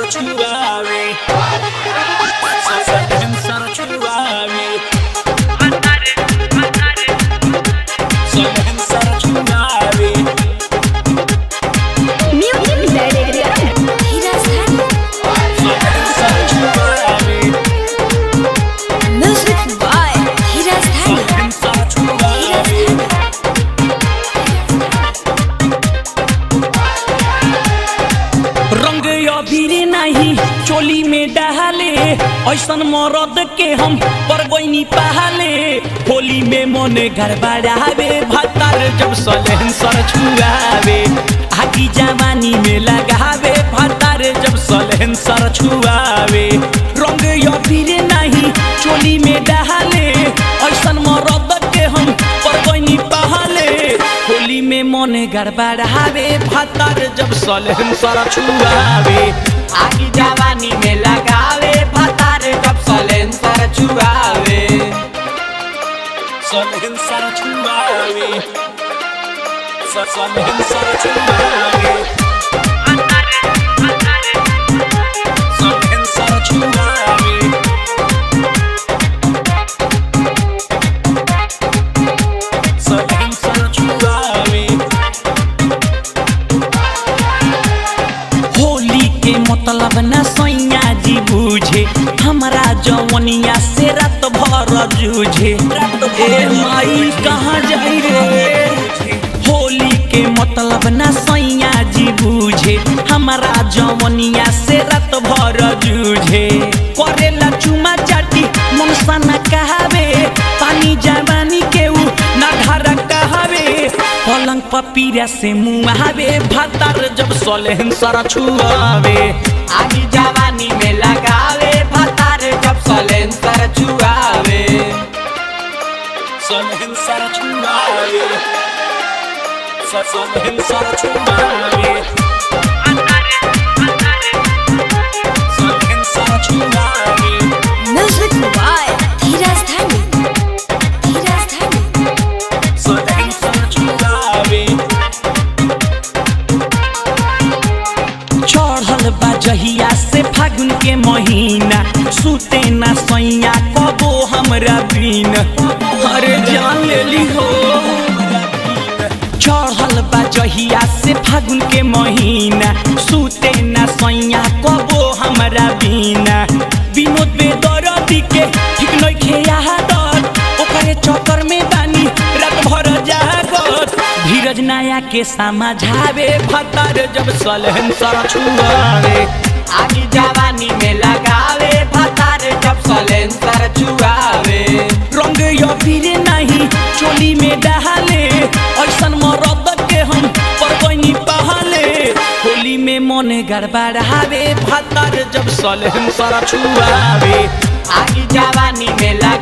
छुआवे सलेंसर छुआवे सलेंसर छुआवे म्यूजिक डायरेक्टर धीरज धन सलेंसर छुआवे म्यूजिक बाय धीरज धन सलेंसर छुआवे रंग अबीर नहीं चोली में डहाले ऐसन मरद के हम परगोइनी पहाले होली में मन गड़बड़ावे भतार जब सलेंसर छुआवे आगी जवानी में लगावे भतार जब सलेंसर छुआवे रंग अबीर नहीं चोली में डहाले ऐसन मरद के हम परगोइनी पहाले होली में मन गड़बड़ावे भतार जब सलेंसर छुआवे आगी जवानी में लगावे भतार जब सलेंसर छुआवे सलेंसर छुआवे स- सलेंसर छुआवे सलेंसर छुआवे सलेंसर छुआवे होली के मतलब न सैया जी बूझे हमरा जवनिया से रात भर जूझे ए माई कहाँ जाई रे होली के मतलब न सैया जी बूझे हमरा जवनिया से रात भर जूझे करेला चुमा चाटी मन सना कहावे पानी जवानी के ऊ ना घर कहावे पलंग पपीरा से मुहावे भतार जब सलेंसर छुआवे आगी जवानी में लगावे भतार जब सलेंसर छुआवे सलेंसर छुआवे स- सलेंसर छुआवे सलेंसर छुआवे म्यूजिक बाय धीरज धन धीरज धन सलेंसर छुआवे चढ़ल बा जहिया से फागुन के महीना सुते ना सैया कबो हमरा बिन अरे जान लेली हो चढ़ल बा जहिया से फागुन के महीना सुते ना सैया कबो हमरा बिना विनोद बेदरदी के ठीक नइखे आदत ओकरे चक्कर में बानी रात भर जागत धीरज नाया के समझावे भतार जब सलेंसर छुआवे आगी जवानी में लगावे भतार जब सलेंसर छुआवे रंग अबीर नहीं चोली में डहाले ऐसन मरद के हम परगोइनी पहाले होली में मन गड़बड़ावे भतार जब सलेंसर छुआवे आगी जवानी में लगा